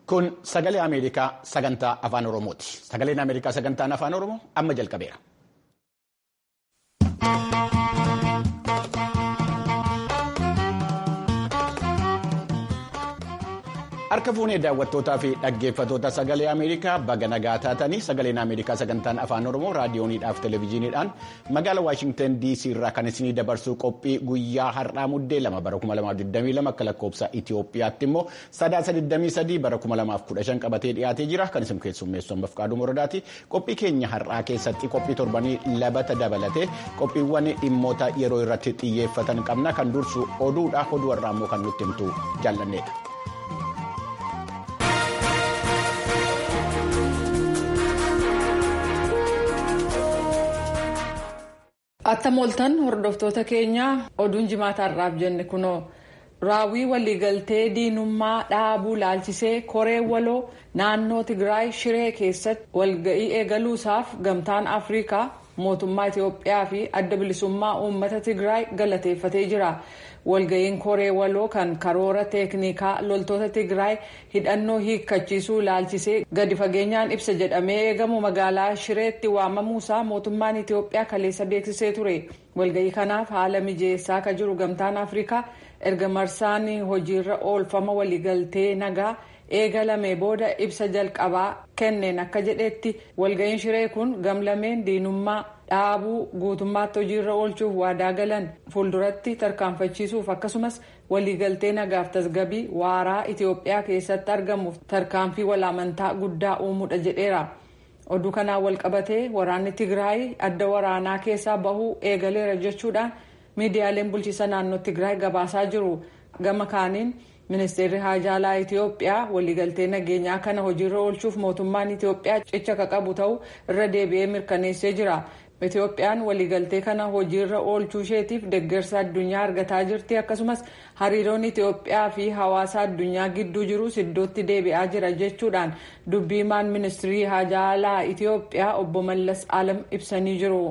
Kun sagalee Ameerikaa sagantaa afaan Oromooti. Sagaleen Ameerikaa sagantaan afaan Oromoo amma jalqabeera. Harka fuunee daawwattootaa fi dhaggeeffatoota sagalee Ameerikaa baga nagaa taatanii sagaleen Ameerikaa sagantaan afaan Oromoo raadiyooniidhaaf televezyiiniidhaan magaala Waashingtan DC irraa kan isinii dabarsuu qophii guyyaa har'aa muddee lama bara 2022 akka lakkoofsa Itoophiyaatti immoo sadaasa 23 bara 2015 qabatee dhiyaatee jira kan isin keessummeessu ammaaf qaaduu moradaati. Qophii keenya har'aa keessatti qophii torbanii labata dabalatee qophiiwwan dhimmoota yeroo irratti xiyyeeffatan qabna kan dursu oduudha oduu har'aa immoo kan nutti himtu jaallanneedha. Attam ooltan hordoftoota keenya oduun jimaata har'aaf jenne kunoo raawwii waliigaltee diinummaa dhaabuu laalchisee koree waloo naannoo Tigraay Shiree keessatti walga'ii eegaluusaaf gamtaan Afrikaa mootummaa Itiyoophiyaa fi adda bilisummaa uummata Tigraay galateeffatee jira. walga'iin koree waloo kan karoora teeknikaa loltoota tigraay hidhannoo hiikkachiisuu laalchisee gadi fageenyaan ibsa jedhamee eegamu magaalaa shireetti waamamuusaa mootummaan itiyoophiyaa kaleessa beeksisee ture walga'ii kanaaf haala mijeessaa akka jiru gamtaan afrikaa erga marsaan hojiirra oolfama waliigaltee nagaa eegalame booda ibsa jalqabaa kenneen akka jedhetti walga'iin shiree kun gamlameen diinummaa dhaabuu guutummaatti hojiirra oolchuuf waadaa galan fuulduratti tarkaanfachiisuuf akkasumas waliigaltee nagaaf tasgabii waaraa itiyoophiyaa keessatti argamuuf tarkaanfii walaamantaa guddaa uumuudha jedheera oduu kanaan walqabatee waraanni tigraay adda waraanaa keessaa bahuu eegaleera jechuudhaan miidiyaaleen bulchiisa naannoo tigraay gabaasaa jiru gama kaaniin ministeerri haajaalaa itiyoophiyaa waliigaltee nageenyaa kana hojiirra oolchuuf mootummaan itiyoophiyaa cicha ka qabu ta'uu irra deebi'ee mirkaneessee jira. Itiyoophiyaan waliigaltee kana hojiirra oolchuu isheetiif deeggarsa addunyaa argataa jirti akkasumas hariiroon Itiyoophiyaa fi hawaasa addunyaa gidduu jirus iddootti deebi'aa jira jechuudhaan dubbiimaan ministirii haajaalaa Itiyoophiyaa obbo Mallas Alam ibsanii jiru.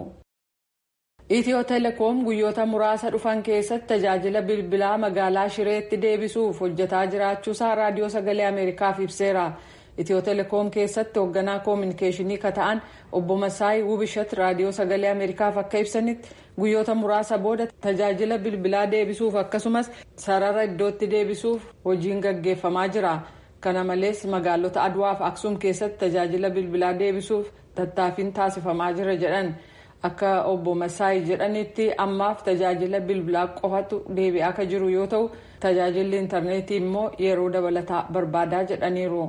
Itiyoo telekoom guyyoota muraasa dhufan keessatti tajaajila bilbilaa magaalaa Shireetti deebisuuf hojjetaa jiraachuusaa raadiyoo sagalee Ameerikaaf ibseera. Itiyoo telekoom keessatti hoogganaa koominikeeshinii ka ta'an obbo Masaayi Wubishat raadiyoo sagalee Ameerikaaf akka ibsanitti guyyoota muraasa booda tajaajila bilbilaa deebisuuf akkasumas sarara iddootti deebisuuf hojiin gaggeeffamaa jira. Kana malees magaalota Adwaa fi Aksuum keessatti tajaajila bilbilaa deebisuuf tattaaffiin taasifamaa jira jedhan. Akka obbo Masaayi jedhanitti ammaaf tajaajila bilbilaa qofatu deebi'aa akka jiru yoo ta'u tajaajilli intarneetii immoo yeroo dabalataa barbaadaa jedhaniiru.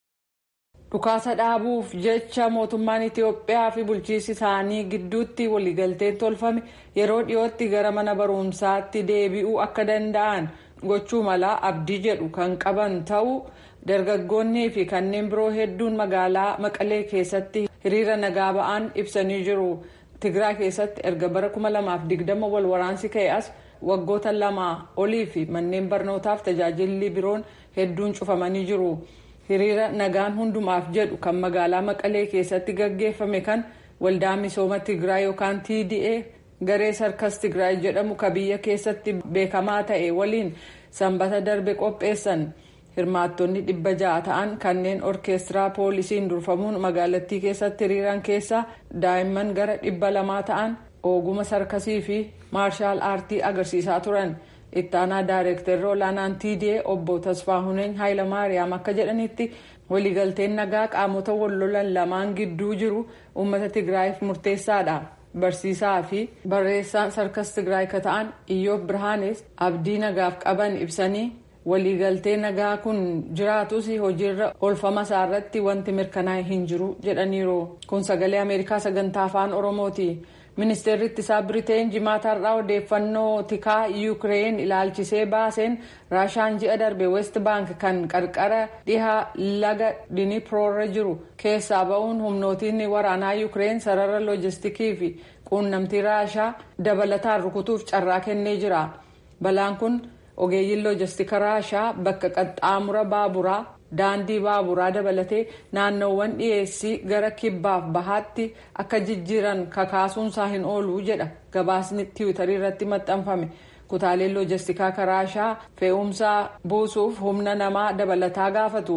Dhukaasa dhaabuuf jecha mootummaan Itiyoophiyaa fi bulchiinsi isaanii gidduutti waliigalteen tolfame yeroo dhiyootti gara mana barumsaatti deebi'uu akka danda'an gochuu mala abdii jedhu kan qaban ta'uu dargaggoonnii fi kanneen biroo hedduun magaalaa Maqalee keessatti hiriira nagaa ba'an ibsanii jiru. Tigraay keessatti erga bara 2020 wal waraansi ka'e as waggoota lama olii fi manneen barnootaaf tajaajilli biroon hedduun cufamanii jiru. hiriira nagaan hundumaaf jedhu kan magaalaa maqalee keessatti gaggeeffame kan waldaa misooma tigraay yookaan tda garee sarkas tigraay jedhamu ka biyya keessatti beekamaa ta'e waliin sanbata darbe qopheessan hirmaattonni dhibba ja'a ta'an kanneen orkeestiraa poolisiin durfamuun magaalattii keessatti hiriiran keessaa daa'imman gara dhibba lamaa ta'an oguma sarkasii fi maarshaal aartii agarsiisaa turan. ittaanaa daayireektarri olaanaan tda obbo tasfaahuneen haayilamaariyaam akka jedhanitti waliigalteen nagaa qaamota wallolan lamaan gidduu jiru uummata tigraayiif murteessaadha barsiisaa fi barreessaan sarkas tigraay ka ta'an iyyoob birhaanes abdii nagaaf qaban ibsanii waliigaltee nagaa kun jiraatus hojiirra oolfama isaarratti wanti mirkanaa'e hin jiru jedhaniiru kun sagalee ameerikaa sagantaa afaan oromooti. ministeerri ittisaa biriteen jimaata har'aa odeeffannoo tikaa yuukireen ilaalchisee baaseen raashaan ji'a darbe west baank kan qarqara dhihaa laga diniproorra jiru keessaa ba'uun humnootiin waraanaa yuukireen sarara loojistikii fi quunnamtii raashaa dabalataan rukutuuf carraa kennee jira balaan kun ogeeyyiin loojistika raashaa bakka qaxxaamura baaburaa daandii baaburaa dabalatee naannoowwan dhiyeessii gara kibbaaf bahaatti akka jijjiiran kakaasuunsaa hin oolu jedha gabaasni tiwiitarii irratti maxxanfame kutaaleen loojistikaa raashaa fe'umsaa buusuuf humna namaa dabalataa gaafatu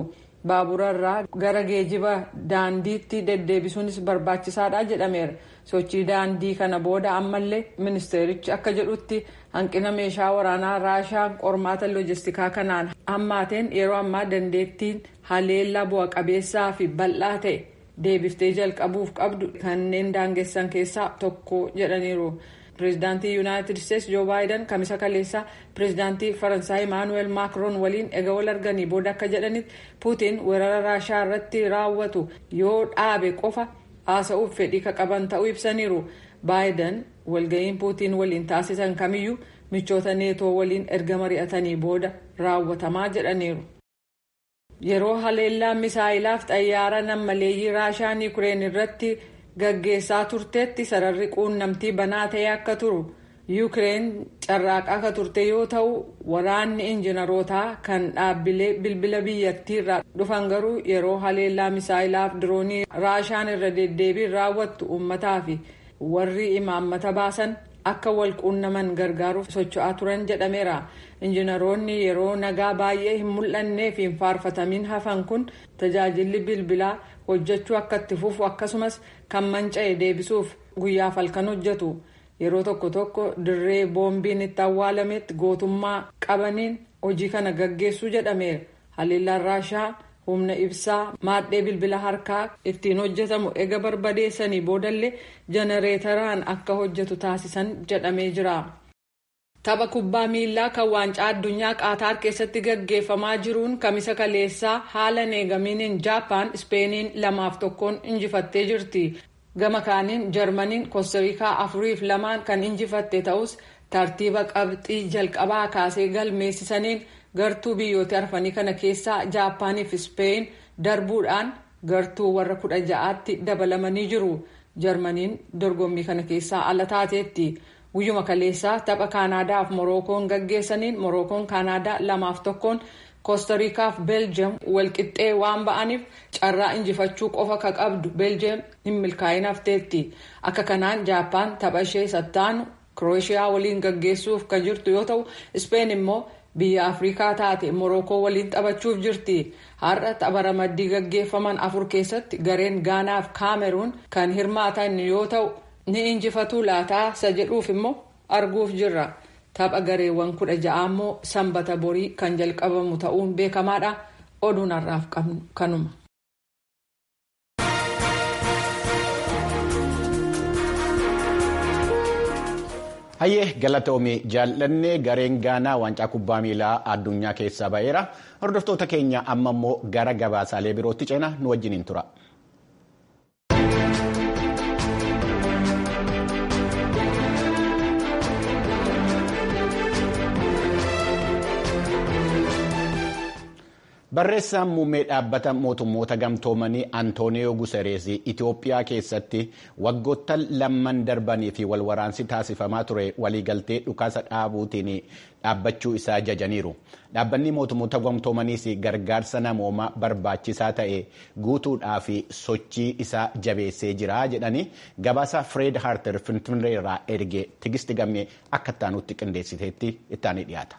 baaburarraa gara geejiba daandiitti deddeebisuunis barbaachisaadha jedhameera sochii daandii kana booda ammallee ministeerichi akka jedhutti hanqina meeshaa waraanaa raashaan qormaata loojistikaa kanaan hammaateen yeroo ammaa dandeettiin haleellaa bu'a qabeessaa fi bal'aa ta'e deebiftee jalqabuuf qabdu kanneen daangessan keessaa tokko jedhaniiru. pireezidaantii yuunaayitid isteetsi joo baayiden kamisa kaleessaa pireezidaantii faransaay imaanuweel maakroon waliin ega wal arganii booda akka jedhanitti puutiin weerara raashaa irratti raawwatu yoo dhaabe qofa haasa'uuf fedhii ka qaban ta'uu ibsaniiru baayiden walga'iin puutiin waliin taasisan kamiyyuu michoota neetoo waliin erga mari'atanii booda raawwatamaa jedhaniiru. yeroo haleellaan misaayilaaf xayyaara nammaleeyyii raashaan yukureen irratti. gaggeessaa turteetti sararri quunnamtii banaa ta'e akka turu yuukireen carraaqaa akka turte yoo ta'u waraanni injiinarootaa kan dhaabbilee bilbila biyyattii irraa dhufan garuu yeroo haleellaa misaayilaaf diroonii raashaan irra deddeebiin raawwattu uummataa fi warri imaammata baasan akka wal quunnaman gargaaruuf socho'aa turan jedhameera injiinaroonni yeroo nagaa baay'ee hin mul'annee fi hin faarfatamiin hafan kun tajaajilli bilbilaa hojjechuu akka itti fufu akkasumas kan manca'e deebisuuf guyyaaf halkan hojjetu yeroo tokko tokko dirree boombiin itti awwaalametti gootummaa qabaniin hojii kana gaggeessuu jedhameera haleellaan raashaa humna ibsaa maadhee bilbila harkaa ittiin hojjetamu ega barbadeessanii boodallee jenereetaraan akka hojjetu taasisan jedhamee jira. tapha kubbaa miilaa kan waancaa addunyaa qaataar keessatti gaggeeffamaa jiruun kamisa kaleessaa haala neegamiiniin jaapaan ispeeniin lamaaf tokkoon injifattee jirti gama kaaniin jarmaniin koostariikaa afuriif lamaan kan injifatte ta'us tartiiba qabxii jalqabaa kaasee galmeessisaniin gartuu biyyoota arfanii kana keessaa jaapaaniif ispeen darbuudhaan gartuu warra kudha ja'aatti dabalamanii jiru jarmaniin dorgommii kana keessaa ala taateetti. guyyuma kaleessaa tapha kaanaadaaf morookoon gaggeessaniin morookoon kaanaadaa lamaaf tokkoon koostariikaaf beeljiyeem walqixxee waan ba'aniif carraa injifachuu qofa ka qabdu beeljiyeem hin milkaa'in hafteetti akka kanaan jaappaan tapha ishee sattaanu kirooshiyaa waliin gaggeessuuf kan jirtu yoo ta'u ispeen immoo biyya afrikaa taate morookoo waliin taphachuuf jirti har'a tapha ramaddii gaggeeffaman afur keessatti gareen gaanaaf kaameruun kan hirmaatan yoo ta'u. ni injifatuu laataa isa jedhuuf immoo arguuf jirra tapha gareewwan kudha ja'a immoo sanbata borii kan jalqabamu ta'uun beekamaadha oduun har'aaf qabnu kanuma. hayyee galatoomii jaallannee gareen gaanaa waancaa kubbaa miilaa addunyaa keessaa ba'eera hordoftoota keenya amma immoo gara gabaasaalee birootti ceena nu wajjiniin tura. barreessaan muummee dhaabbata mootummoota gamtoomanii antooniyoo guserees itiyoophiyaa keessatti waggoottan lamman darbanii fi walwaraansi taasifamaa ture waliigaltee dhukaasa dhaabuutiin dhaabbachuu isaa jajaniiru dhaabbanni mootummoota gamtoomaniis gargaarsa namoomaa barbaachisaa ta'e guutuudhaaf sochii isaa jabeessee jira jedhanii gabaasa fireed haarter finfinneerraa erge tigisti gammee akka ittaanutti qindeessiteetti ittaanii dhiyaata.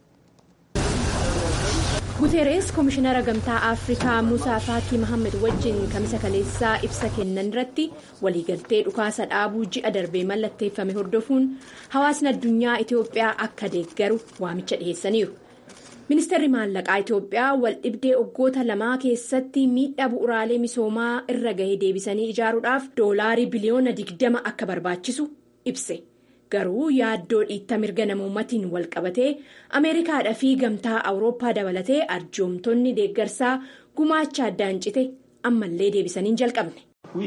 guteeres koomishinara gamtaa afrikaa musaa faakii mahammad wajjin kamisa kaleessaa ibsa kennan irratti waliigaltee dhukaasa dhaabuu ji'a darbee mallatteeffame hordofuun hawaasni addunyaa itiyoophiyaa akka deeggaru waamicha dhiheessaniiru ministeerri maallaqaa itiyoophiyaa wal dhibdee waggoota lamaa keessatti miidhaa bu'uraalee misoomaa irra gahee deebisanii ijaaruudhaaf doolaarii biliyoona digdama akka barbaachisu ibse. garuu yaaddoo dhiitta mirga namoomaatiin wal qabatee ameerikaadhaa fi gamtaa awurooppaa dabalatee arjoomtonni deeggarsaa gumaacha addaan cite ammallee deebisanii hin jalqabne.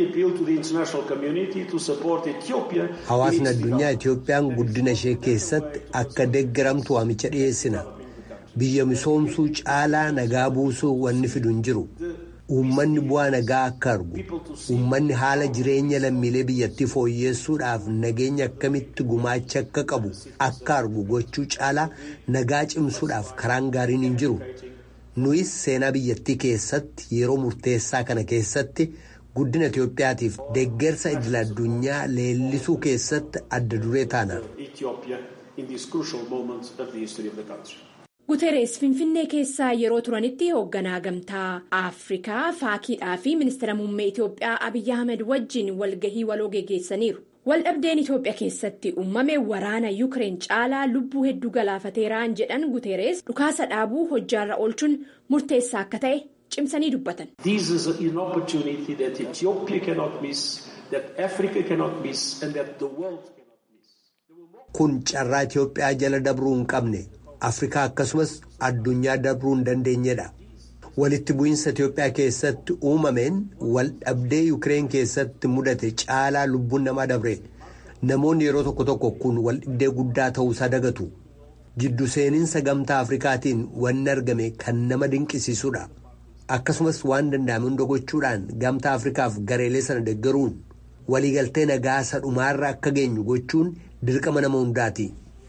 hawaasni addunyaa itiyoophiyaan guddina ishee keessatti akka deeggaramtu waamicha dhiyeessina biyya misoomsuu caalaa nagaa buusuu wanni fidu hin jiru. uummanni bu'aa nagaa akka argu uummanni haala jireenya lammiilee biyyattii fooyyessuudhaaf nageenya akkamitti gumaacha akka qabu akka argu gochuu caalaa nagaa cimsuudhaaf karaan gaariin hin jiru nuyis seenaa biyyattii keessatti yeroo murteessaa kana keessatti guddina itiyoophiyaatiif deeggarsa idil addunyaa leellisuu keessatti adda duree taana. guterees finfinnee keessaa yeroo turanitti hoogganaa gamtaa afrikaa faakiidhaa fi ministeera muummee itiyoophiyaa abiyyi ahmed wajjin walgahii waloo geggeessaniiru waldhabdeen itiyoophiyaa keessatti uumame waraana yuukireen caalaa lubbuu hedduu galaafateeraan jedhan guterees dhukaasa dhaabuu hojjaarra oolchuun murteessaa akka ta'e cimsanii dubbatan. kun carraa itiyoophiyaa jala dabruu hin qabne afrikaa akkasumas addunyaa dabruu hin dandeenyedha walitti bu'iinsa itiyoophiyaa keessatti uumameen wal dhabdee yuukireen keessatti mudate caalaa lubbuun namaa dabre namoonni yeroo tokko tokko kun wal dhibdee guddaa ta'uusaa dagatu jiddu seeninsa gamtaa afrikaatiin wanni argame kan nama dinqisiisudha akkasumas waan danda'ame hunda gochuudhaan gamtaa afrikaaf gareelee sana deggaruun waliigaltee nagaa sadhumaarra akka geenyu gochuun dirqama nama hundaati.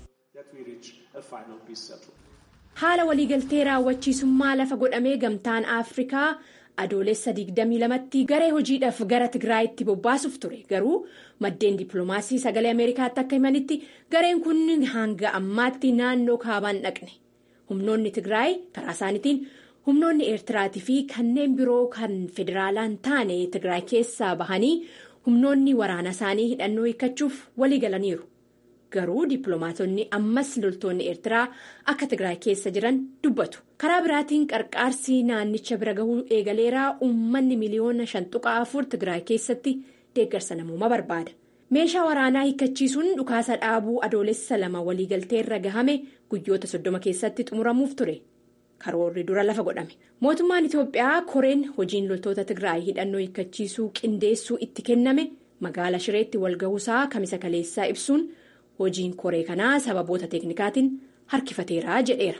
haala waliigaltee raawwachiisummaa lafa godhamee gamtaan afrikaa adoolessa 22tti garee hojiidhaaf gara tigraayitti bobbaasuuf ture garuu maddeen dippiloomaasii sagalee ameerikaatti akka himanitti gareen kun hanga ammaatti naannoo kaabaan dhaqne humnoonni tigraay karaa isaaniitiin humnoonni eertiraatii fi kanneen biroo kan federaalaan taane tigraay keessaa bahanii humnoonni waraana isaanii hidhannoo hiikkachuuf walii galaniiru. garuu dippiloomaatonni ammas loltoonni eertiraa akka tigraay keessa jiran dubbatu karaa biraatiin qarqaarsi naannicha bira gahuu eegaleeraa uummanni miliyoona shan tuqaa afur tigraay keessatti deeggarsa namoomaa barbaada meeshaa waraanaa hiikkachiisuun dhukaasa dhaabuu adoolessa lama waliigaltee irra gahame guyyoota soddoma keessatti xumuramuuf ture karoorri dura lafa godhame mootummaan itiyoophiyaa koreen hojiin loltoota tigraay hidhannoo hiikkachiisuu qindeessuu itti kenname magaala shireetti walgahuusaa kamisa kaleessaa ibsuun. hojiin koree kanaa sababoota teeknikaatiin harkifateera jedheera.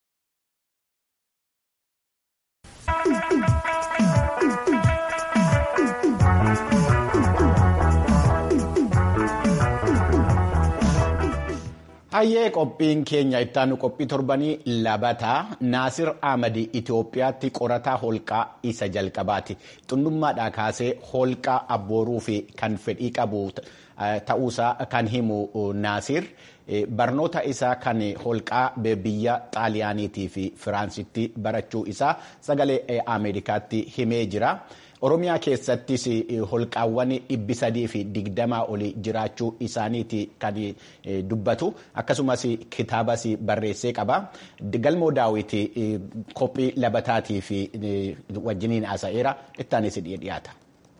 hayyee qophiin keenya ittaanu qophii torbanii labataa naasir ahmadi itiyoophiyaatti qorataa holqaa isa jalqabaati xunnummaadhaa kaasee holqaa abbooruu fi kan fedhii qabu ta'uusaa kan himu naasir barnoota isaa kan holqaa biyya xaaliyaaniitii fi firaansitti barachuu isaa sagalee ameerikaatti himee jira. oromiyaa keessattis holqaawwan dhibbi sadii fi digdamaa olii jiraachuu isaaniiti kan dubbatu akkasumas kitaabas barreessee qaba galmoo daawiti qophii labataatii fi wajjiniin haasa'eera ittaanis dhiyaata.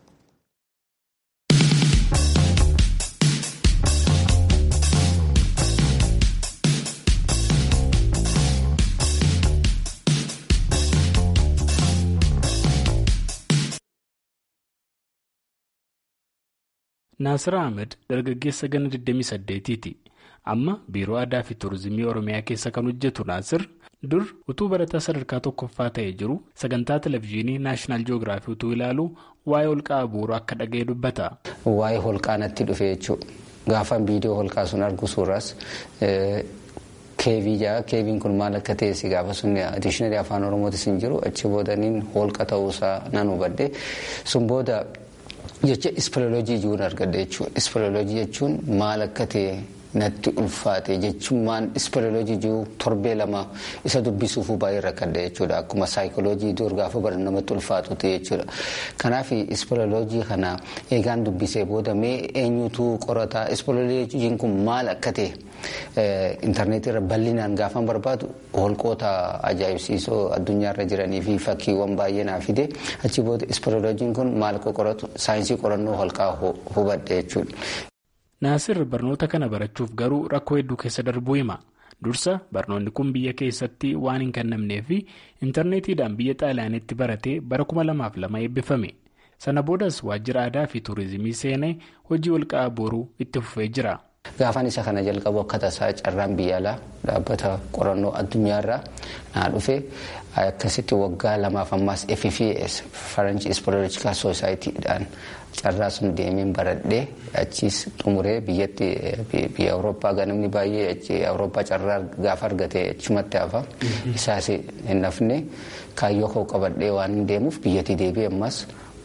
Naasir Ahmed dargaggeessa gana 28ti. Amma biiroo aadaa fi tuurizimii Oromiyaa keessa kan hojjetu Naasir dur utuu barataa sadarkaa tokkoffaa ta'ee jiru sagantaa televezyiinii naashinaal ji'oogiraafii utuu ilaalu waa'ee holqaa abuuruu akka dhaga'e dubbata. Waa'ee holqaa natti dhufe jechuudha. Gaafan viidiyoo holqaa sun argu suuras keevii jaa keeviin kun maal akka ta'e si gaafa sun diishinarii afaan oromootis hin jiru achi boodaniin holqa ta'uusaa nan hubadde sun booda. jecha ispeleolojii jiruun argadde jechuudha. Ispeleolojii jechuun maal akka ta'e natti ulfaate jechuun ispeleolojii jiru torbee lama isa dubbisuufuu baay'ee rakkadde jechuudha. Akkuma saayikooloojii dur gaafa bara namatti ulfaatu ta'e jechuudha. Kanaaf ispeleolojii kana eegaan dubbisee booda mee eenyutu qorataa ispeleolojiin kun maal akka ta'e intarneetii irra bal'inaan gaafan barbaadu holqoota ajaa'ibsiisoo addunyaarra jiranii fi fakkiiwwan baay'ee naa fide achi booda ispeleolojiin kun maal akka qoratu saayinsii qorannoo holqaa hubadhe jechuudha. Naasir barnoota kana barachuuf garuu rakkoo hedduu keessa darbuu hima. Dursa barnoonni kun biyya keessatti waan hin kennamnee fi intarneetiidhaan biyya xaaliyaanitti baratee bara kuma lamaaf lama eebbifame. Sana boodas waajjira aadaa fi tuurizimii seenee hojii holqaa abuuruu itti fufee jira. Gaafan isa kana jalqabu akka tasaa carraan biyya alaa dhaabbata qorannoo addunyaarraa naa dhufe akkasitti waggaa lamaaf ammaas FFS French Speleological Society'dhaan carraa sun deemeen baradhee achiis xumuree biyyatti biyya Awurooppaa ganamni baay'ee achi Awurooppaa carraa gaafa argate achumatti hafa isaas hin hafne kaayyoo koo qabadhee waan hin deemuuf biyyatti deebi'e ammas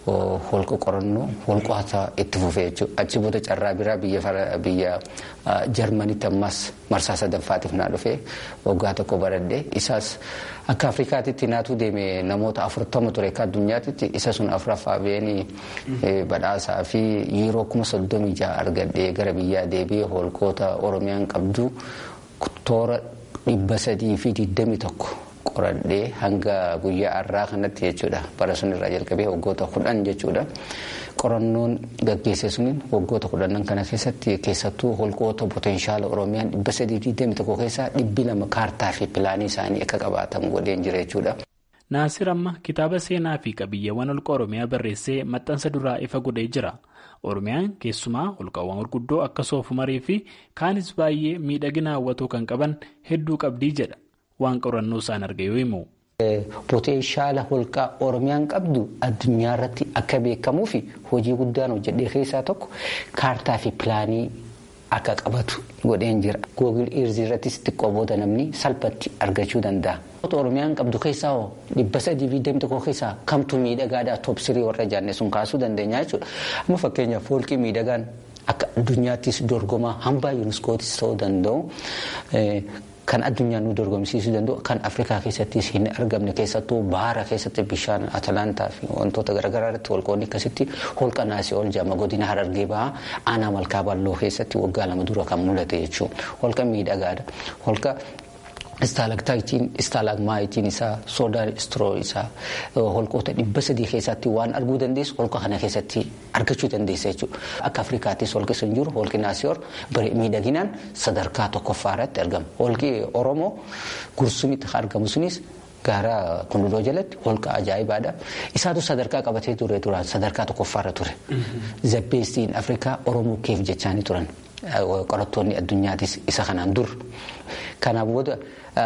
holqa qorannoo holqoota itti fufee jechuudha. Achi booda carraa biraa biyya Jarmanitti ammas marsaa sadaffaatiif naa dhufee waggaa tokko baradhee isaas akka Afrikaatitti naatu deeme namoota afurtama ture akka addunyaatitti isa sun afuraffaa beenii badhaasaa fi yeroo kuma soddomii jaha argadhee gara biyyaa deebi'ee holqoota Oromiyaan qabdu toora dhibba sadii fi digdami tokko. qoradhee hanga guyyaa har'aa kanatti jechuudha bara sun irraa jalqabee waggoota kudhan jechuudha qorannoon gaggeesse suniin waggoota kudhanan kana keessatti keessattuu holqoota potenshaala oromiyaan dhibba sadii fi digdami tokko keessaa dhibbi lama kaartaa fi pilaanii isaanii akka qabaatan godheen jira jechuudha. Naasir amma kitaaba seenaa fi qabiyyeewwan holqa oromiyaa barreessee maxxansa duraa ifa godhee jira. Oromiyaan keessumaa holqawwan gurguddoo akka soofumarii fi kaanis baay'ee miidhagina hawwatuu kan qaban hedduu qabdii jedha. waan qorannoo isaan arge yoo himu. Potenshaala holqaa Oromiyaan qabdu addunyaa irratti akka beekamuu fi hojii guddaan hojjedhee keessaa tokko kaartaa fi pilaanii akka qabatu godheen jira. Googil Irzii irrattis xiqqoo booda namni salphatti argachuu danda'a. Oromiyaan qabdu keessaa hoo dhibba sadii fi digdami tokko keessaa kamtu miidhagaadhaa toopsirii warra jaanne sun kaasuu dandeenya jechuudha. Amma fakkeenyaaf holqii miidhagaan akka addunyaattis dorgomaa hambaa yuuniskootis ta'uu danda'u. Kan addunyaan nu dorgomsiisuu danda'u kan Afrikaa keessattis hin argamne keessattuu bahara keessatti bishaan Atalantaa fi wantoota garaagaraa irratti holqoonni akkasitti holqa naasii ol jaama godina harargee bahaa aanaa malkaa balloo keessatti waggaa lama dura kan mul'ate jechuudha. Holqa miidhagaadha. Holqa istaalaktaayitiin istaalagmaayitiin isaa soodaan istiroo isaa holqoota dhibba sadii keessatti waan arguu dandeessu holqa kana keessatti argachuu dandeessa jechuudha. Akka Afrikaattis holqi sun jiru holqi naasiyoor miidhaginaan sadarkaa tokkoffaa irratti argama. Holqi Oromoo gursumitti argamu sunis gaara kunduloo jalatti holqa ajaa'ibaadha. Isaatu sadarkaa qabatee ture duraan sadarkaa tokkoffaarra ture. Zabbeestiin Afrikaa Oromoo keef jechaanii turan. Qorattoonni addunyaatis isa kanaan dur. Kanaaf booda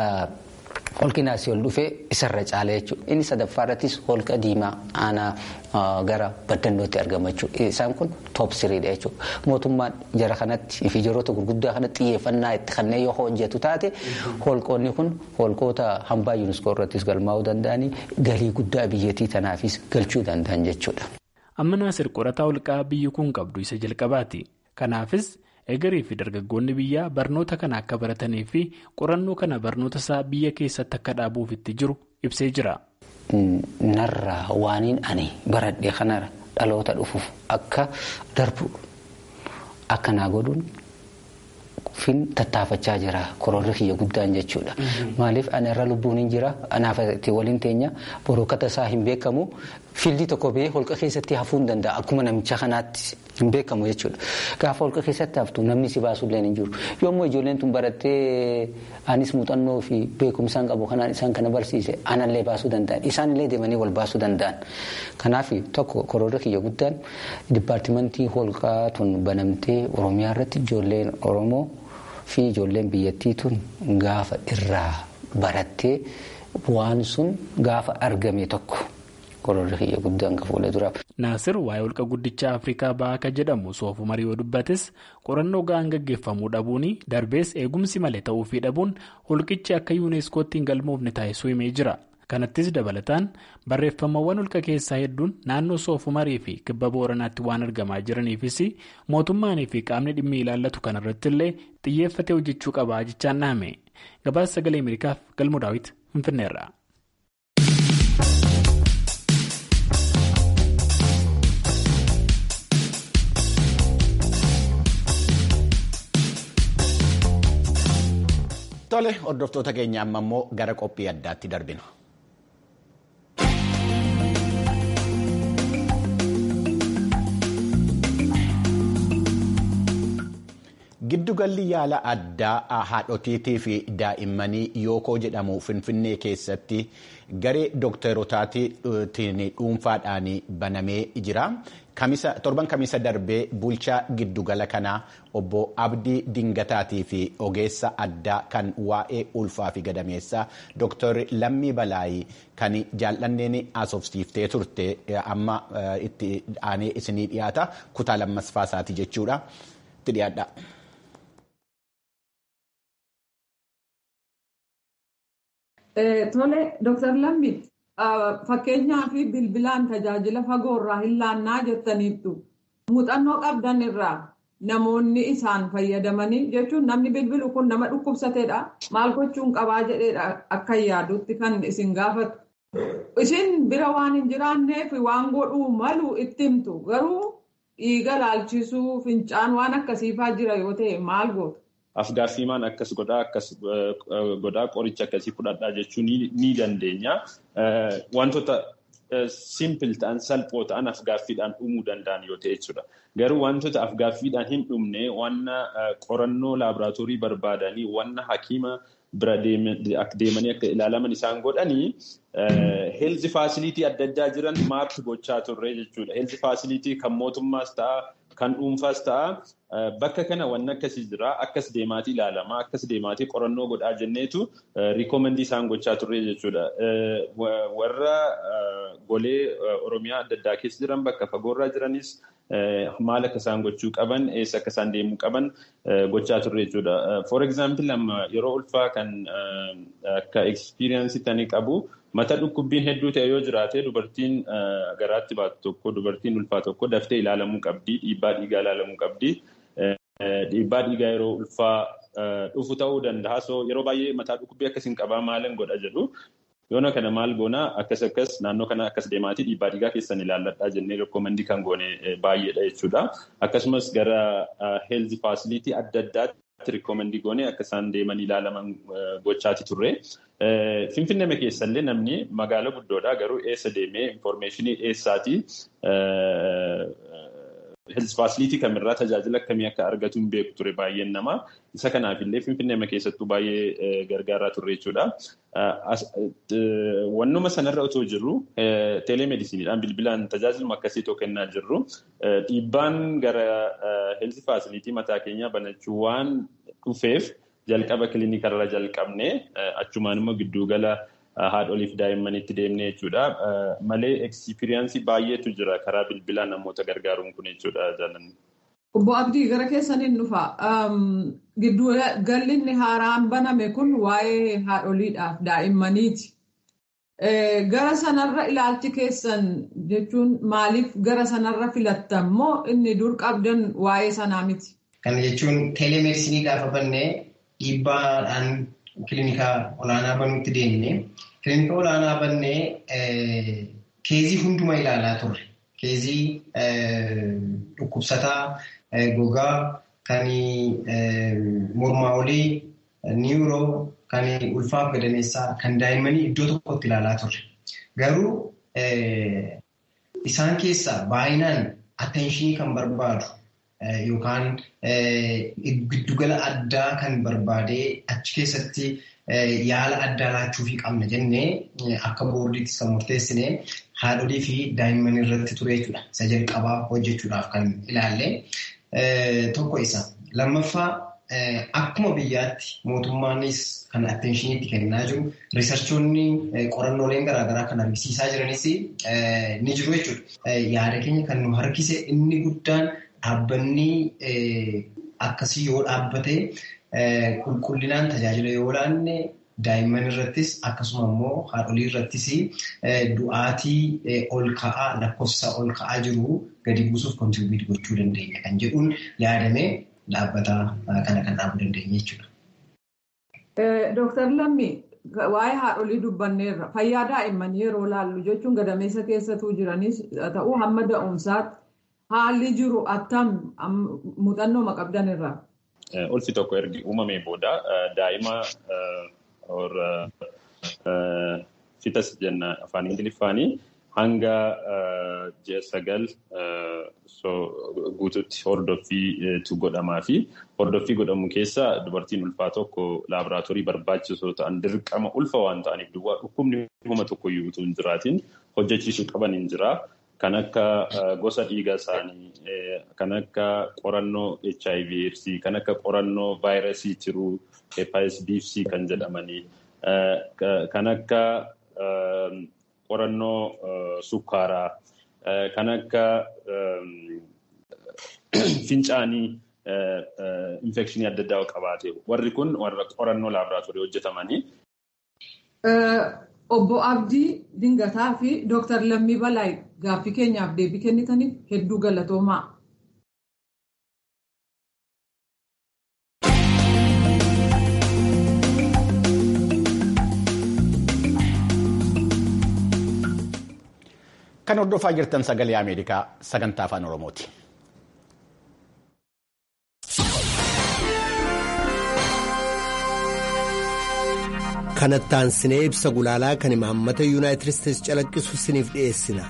holqi naasii ol dhufee isarra caala jechuudha. Inni sadaffaa irrattis holqa diimaa aanaa gara baddannootti argama jechuudha. Isaan kun toop siriidha jechuudha. Mootummaan jara kanatti fi jiroota gurguddaa kanatti xiyyeeffannaa itti kanneen yoo hojjetu taate holqoonni kun holqoota hambaa yuuniskoo irrattis galmaa'uu danda'anii galii guddaa biyyattii tanaafis galchuu danda'an jechuudha. Amma naasir qorataa holqaa biyyi kun qabdu isa jalqabaati. Kanaafis egerii fi dargaggoonni biyyaa barnoota kana akka baratanii fi qorannoo kana barnoota isaa biyya keessatti akka dhaabuuf itti jiru ibsee jira. Narraa waaniin ani baradhee kana dhaloota dhufuuf akka darbu akka naa godhuun fin tattaafachaa jira kororri kiyya guddaan jechuudha. Maaliif ana irra lubbuun hin jira anaaf itti waliin teenya borokata isaa hin beekamu fiildii tokko bahee holqa keessatti hafuu hin danda'a akkuma namicha kanaatti hin beekamu jechuudha. Gaafa holqa keessatti haftu namni si baasuullee hin jiru. Yommuu ijoolleen tun barattee anis muuxannoo fi beekumsaan qabu kanaan isaan kana barsiise anallee baasuu danda'an isaanillee deemanii wal baasuu danda'an. Kanaaf tokko kororri kiyya guddaan dipaartimentii holqaa tun banamtee Oromiyaa irratti ijoolleen Oromoo fi ijoolleen biyyattii tun gaafa irraa barattee waan sun gaafa argame tokko. kororri kiyya guddaan ka fuula duraaf. Naasir waa'ee holqa guddichaa Afrikaa bahaa akka jedhamu soofumarii yoo dubbates qorannoo ga'aan gaggeeffamuu dhabuun darbees eegumsi malee ta'uufii dhabuun holqichi akka yuuneeskootti hin galmoofne taasisuu himee jira. Kanattis dabalataan barreeffamawwan holqa keessaa hedduun naannoo soofumarii fi kibba booranaatti waan argamaa jiraniifis mootummaanii fi qaamni dhimmi ilaallatu kanarratti illee xiyyeeffatee hojjechuu qabaa jechaan dhaame. Gabaasa sagalee Ameerikaaf galmoo daawwiti Finfinneerra. Tole hordoftoota keenya amma immoo gara qophii addaatti darbina. Giddugalli yaala addaa haadhotiitii fi daa'immanii yookoo jedhamu Finfinnee keessatti garee dookterotaatiin dhuunfaadhaan banamee jira. Torban kamisa darbee bulchaa giddugala kanaa obbo Abdii Dingataatii fi ogeessa addaa kan waa'ee ulfaa fi gadameessaa Dooktar Lammii Balaayii kan jaallanneen asoofsiiftee turte amma itti aanee isinii dhiyaata kutaa lammaffaa isaati jechuudha. Itti dhiyaadha. Tole, Dooktar Lammii fakkeenyaaf bilbilaan tajaajila fagoorraa hin laannaa jettaniittu muuxannoo qabdan irraa namoonni isaan fayyadamanii jechuun namni bilbilu kun nama dhukkubsateedha maal gochuun qabaa jedheedha akka yaadutti kan isin gaafatu. Isin bira waan hin jiraanneef waan godhuu malu itti himtu garuu dhiiga laalchisuu fincaan waan akkasiifaa jira yoo ta'e maal gootu? Afgaaffiimaan akkas godhaa akkas godhaa qoricha akkasii fudhadhaa jechuu ni dandeenya. Wantoota simpil ta'an salphoo ta'an afgaaffiidhaan dhumuu danda'an yoo ta'e jechuudha. Garuu wantoota afgaaffiidhaan hin dhumne wanna qorannoo laaboraatoorii barbaadanii wanna hakiima bira deemanii akka ilaalaman isaan godhanii heelzi faasiliitii adda addaa jiran maappi gochaa turre jechuudha. Heelzi faasiliitii kan mootummaas ta'a kan dhuunfaas ta'a bakka kana wanni akkasii jira akkas deemaatii ilaalamaa akkas deemaatii qorannoo godhaa jenneetu riikoomendii isaan gochaa turre jechuudha. Warra golee Oromiyaa adda addaa keessa jiran bakka fagoorraa jiranis maal akka isaan gochuu qaban eessa akka isaan deemuu qaban gochaa turre jechuudha. For example yeroo ulfaa kan akka experience tanii qabu mata dhukkubbiin hedduu ta'e yoo jiraate dubartiin garaatti baatu tokko dubartiin ulfaa tokko daftee ilaalamuu qabdi dhiibbaa dhiigaa ilaalamuu qabdi. Dhiibbaa dhiigaa yeroo ulfaa dhufu ta'uu danda'a. So yeroo baay'ee mataa dhukkubbii akkasiin qabaa maalan godha jedhu. Yoona kana maal goonaa akkas akkas naannoo kana akkas deemaatii dhiibbaa dhiigaa keessan ilaalladhaa jennee rikkoomandii kan goone baay'eedha jechuudha. Akkasumas gara heelzi faasiliitii adda addaatti rikkoomandii goone akka isaan deeman ilaalaman gochaati turre. Finfinnee keessallee namni magaala guddoodha garuu eessa deemee infoormeeshinii eessaatii heelzi faasiliitii kamirraa tajaajila akkamii akka argatu hin beeku ture baay'een namaa. Isa kanaafillee Finfinnee keessattuu baay'ee gargaaraa turre jechuudha. Wannuma sanarra otoo jirru teelemeedisiiniidhaan bilbilaan tajaajiluma akkasii tokko kennaa jirru dhiibbaan gara heelzi faasiliitii mataa keenyaa banachuu waan dhufeef jalqaba kiliinikarra jalqabne achumaan immoo giddugala haadholiif daa'immanitti deemne jechuudha. Malee ekspiriyaansii baay'eetu jira karaa bilbilaa namoota gargaaruun kun jechuudha jaalanni. Obbo Abdii gara keessaniin dhufa. Giddu galli inni haaraan baname kun waa'ee haadholiidhaaf daa'immaniiti. Gara sanarra ilaalchi keessan jechuun maaliif gara sanarra filattan moo inni dur qabdan waa'ee sanaa miti? Kana jechuun teelemeedisinii gaafa bannee dhiibbaadhaan kilinika olaanaa banuutti deemne. Kilinika olaanaa bannee keezii hunduma ilaalaa turre. Keezii dhukkubsataa. gogaa kan mormaa olii niiroo kan ulfaaf gadameessaa kan daa'immanii iddoo tokkotti ilaalaa turre. Garuu isaan keessaa baay'inaan atteenshinii kan barbaadu yookaan giddugala addaa kan barbaadee achi keessatti yaala addaa laachuufii qabna jennee akka boordiitti kan murteessine haadholii fi daa'imman irratti ture jechuudha. Isa jalqabaa hojjechuudhaaf kan ilaalle. Tokko isa. Lammaffaa akkuma biyyaatti mootummaanis kan atteeshiniitti kennaa jiru riisarchoonni qorannooleen garaagaraa kan argisiisaa jiranis ni jiru jechuudha. Yaada keenya kan nu harkise inni guddaan dhaabbanni akkasii yoo dhaabbate qulqullinaan tajaajila yoo laanne daa'imman irrattis akkasuma immoo haadholii irrattis du'aatii ol ka'aa lakkoofsa ol ka'aa jiru gadi buusuuf kontirbiit gochuu dandeenya kan jedhuun yaadamee dhaabbata kana kan dhaabuu dandeenya jechuudha. Dooktar Lammi waa'ee haadholii dubbanneerra fayyaa daa'immanii yeroo laallu jechuun gadameessa keessatuu jiranis ta'uu hamma da'umsaatti haalli jiru attam muuxannoo qabdan irraa. Ulfi tokko ergi uumamee booda daa'ima fitas jenna afaan ingiliffaanii hanga ji'a sagal guututti hordoffiitu godhamaa fi hordoffii godhamu keessa dubartiin ulfaa tokko laaboraatoorii barbaachisoo ta'an dirqama ulfa waan ta'aniif duwwaa dhukkubni huma tokko iyyuu utuu hin jiraatiin hojjechiisuu qaban hin jira. Kan akka gosa dhiiga isaanii, kan akka qorannoo HIV AIDS, kan akka qorannoo vaayirasii tiruu, hepatitis B fi C kan jedhamanii, kan akka qorannoo sukkaaraa, kan akka fincaanii infekshinii adda addaa qabaate warri kun warra qorannoo laaboraatoorii hojjetamanii. Obbo Abdii Dingataa fi Dooktar Lammii Balaay gaaffii keenyaaf deebii kennitaniif hedduu galatoomaa. Kan hordofaa jirtan sagalee Ameerikaa sagantaa afaan Oromooti. kanattaan sinee ibsa gulaalaa kan imaammata yuunaayitid isteetsi calaqqisu siniif dhiyeessina.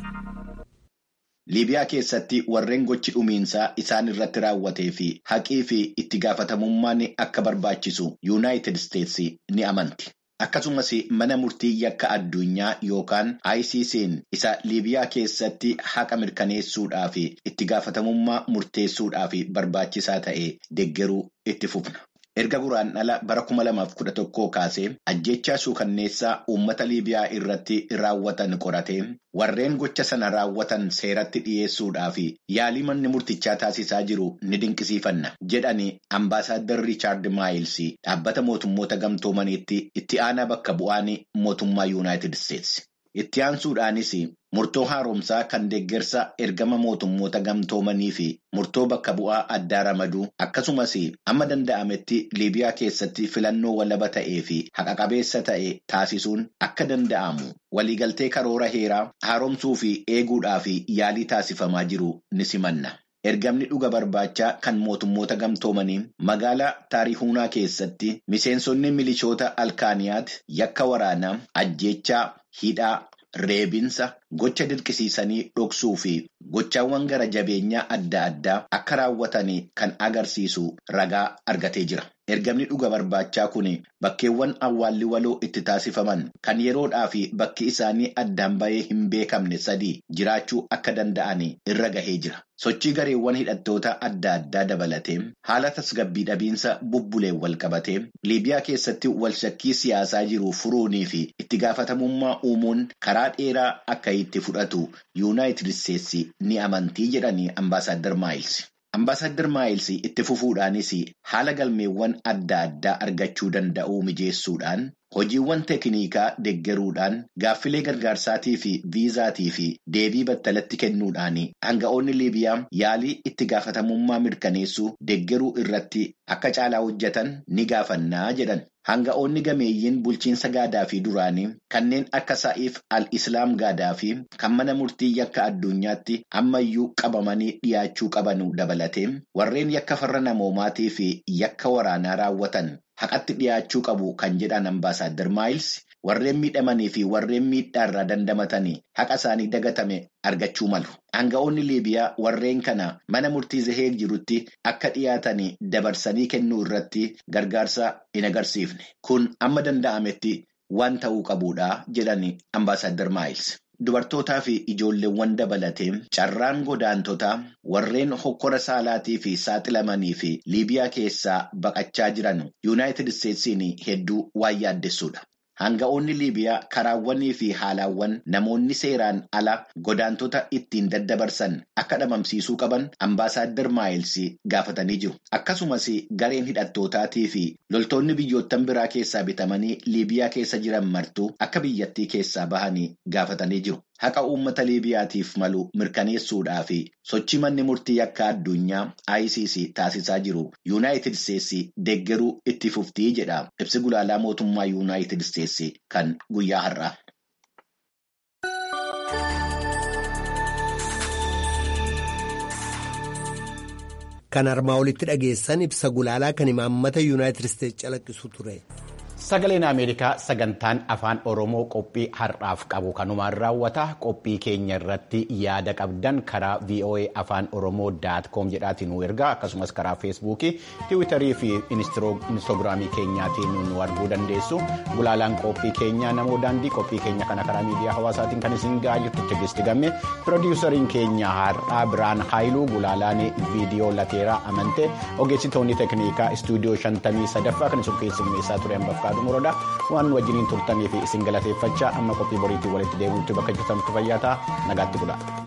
liibiyaa keessatti warreen gochi dhumiinsaa isaan irratti raawwatee fi haqii fi itti gaafatamummaan akka barbaachisu yuunaayitid isteetsi ni amanti. akkasumas mana murtii yakka addunyaa yookaan ICC'n isa liibiyaa keessatti haqa mirkaneessuudhaaf itti gaafatamummaa murteessuudhaaf barbaachisaa ta'e deggeruu itti fufna. erga guraandhala bara 2011 kaasee ajjechaa suukanneessaa uummata liibiyaa irratti raawwatan qoratee warreen gocha sana raawwatan seeratti dhiyeessuudhaaf yaalii manni murtichaa taasisaa jiru ni dinqisiifanna jedhani ambaasaadar riichaard maayils dhaabbata mootummoota gamtoomaniitti itti aanaa bakka bu'aan mootummaa yuunaayitid isteetsi. itti aansuudhaanis murtoo haaromsaa kan deeggarsa ergama mootummoota gamtoomanii fi murtoo bakka bu'aa addaa ramaduu akkasumas amma danda'ametti liibiyaa keessatti filannoo walaba ta'ee fi haqa qabeessa ta'e taasisuun akka danda'amu waliigaltee karoora heeraa haaromsuu fi eeguudhaaf yaalii taasifamaa jiru ni simanna. ergamni dhuga barbaachaa kan mootummoota gamtoomanii magaalaa taarihuunaa keessatti miseensonni milishoota alkaaniyaat yakka waraanaa ajjeechaa hidhaa reebinsa gocha dirqisiisanii dhoksuu fi gochaawwan gara jabeenyaa adda addaa akka raawwatan kan agarsiisu ragaa argatee jira. ergamni dhuga barbaachaa kun bakkeewwan awwaalli waloo itti taasifaman kan yeroodhaa fi bakki isaanii addaan bahee hin beekamne sadii jiraachuu akka danda'an irra gahee jira. sochii gareewwan hidhattoota adda addaa dabalatee haala tasgabbii dhabiinsa bubbuleen wal qabatee liibiyaa keessatti walshakkii siyaasaa jiru furuunii fi itti gaafatamummaa uumuun karaa dheeraa akka itti fudhatu yuunaayitid isteetsi ni amantii jedhanii ambaasaadar maayils. Ambaasaadar Maayils itti fufuudhaanis haala galmeewwan adda addaa argachuu danda'uu mijeessuudhaan hojiiwwan teeknikaa deggeruudhaan gaaffilee gargaarsaatii fi viizaatii fi deebii battalatti kennuudhaan hanga'oonni liibiyaa yaalii itti gaafatamummaa mirkaneessuu deggeruu irratti akka caalaa hojjetan ni gaafannaa jedhan. Hanga'oonni gameeyyiin bulchiinsa gaadaa fi duraanii kanneen akka sa'iif al-islaam gaadaa fi kan mana murtii yakka addunyaatti ammayyuu qabamanii dhiyaachuu qabanu dabalatee warreen yakka farra namoomaatii fi yakka waraanaa raawwatan haqatti dhiyaachuu qabu kan jedhan ambaasaadar maayils warreen miidhamanii fi warreen miidhaarraa dandamatanii haqa isaanii dagatame argachuu malu. Hanga'oonni liibiyaa warreen kana mana murtii zaheeg jirutti akka dhiyaatanii dabarsanii kennuu irratti gargaarsa hin agarsiifne. Kun amma danda'ametti waan ta'uu qabudha jedhani ambaasaadar maayils. Dubartootaa fi ijoolleewwan dabalatee carraan godaantotaa warreen hokkora saalaatii fi saaxilamanii fi liibiyaa keessaa baqachaa jiran yuunaayitid isteetsiin hedduu waan yaaddessuudha. Hanga'oonni liibiyaa karaawwanii fi haalaawwan namoonni seeraan ala godaantota ittiin daddabarsan akka dhabamsiisuu qaban ambaasaadar maayils gaafatanii jiru. Akkasumas gareen hidhattootaatii fi loltoonni biyyoottan biraa keessaa bitamanii liibiyaa keessa jiran martuu akka biyyattii keessaa bahanii gaafatanii jiru. Haqa uummata liibiyaatiif malu mirkaneessuudhaa fi sochii manni murtii yakka addunyaa ICC taasisaa jiru yuunaayitid isteetsi deggeruu itti fuftii jedha ibsi gulaalaa mootummaa yuunaayitid isteetsi kan guyyaa har'aa. Kan armaa olitti dhageessan ibsa gulaalaa kan imaammata yuunaayitid isteetsi calaqqisu ture. Sagaleen Ameerikaa sagantaan afaan Oromoo qophii har'aaf qabu kanumaan raawwata qophii keenya irratti yaada qabdan karaa VOA afaan Oromoo daat koom jedhaatiin nu ergaa akkasumas karaa feesbuukii tiwiitarii fi inistoogiraamii keenyaatiin nu arguu dandeessu gulaalaan qophii keenyaa namoo daandii qophii keenya kana karaa miidiyaa hawaasaatiin kan isin gahaa jirtu tigisti gamme piroodiwusariin keenya har'aa biraan haayiluu gulaalaan viidiyoo lateeraa amante ogeessitoonni teeknikaa istuudiyoo shantamii sadaffaa kan isin keessummeessaa turan bakka Morodaa waan wajjiniin turtanii fi isin galateeffachaa amma qophii boriitiin walitti deebi'utti bakka jirtanitti fayyaa ta'aa nagaatti bulaa.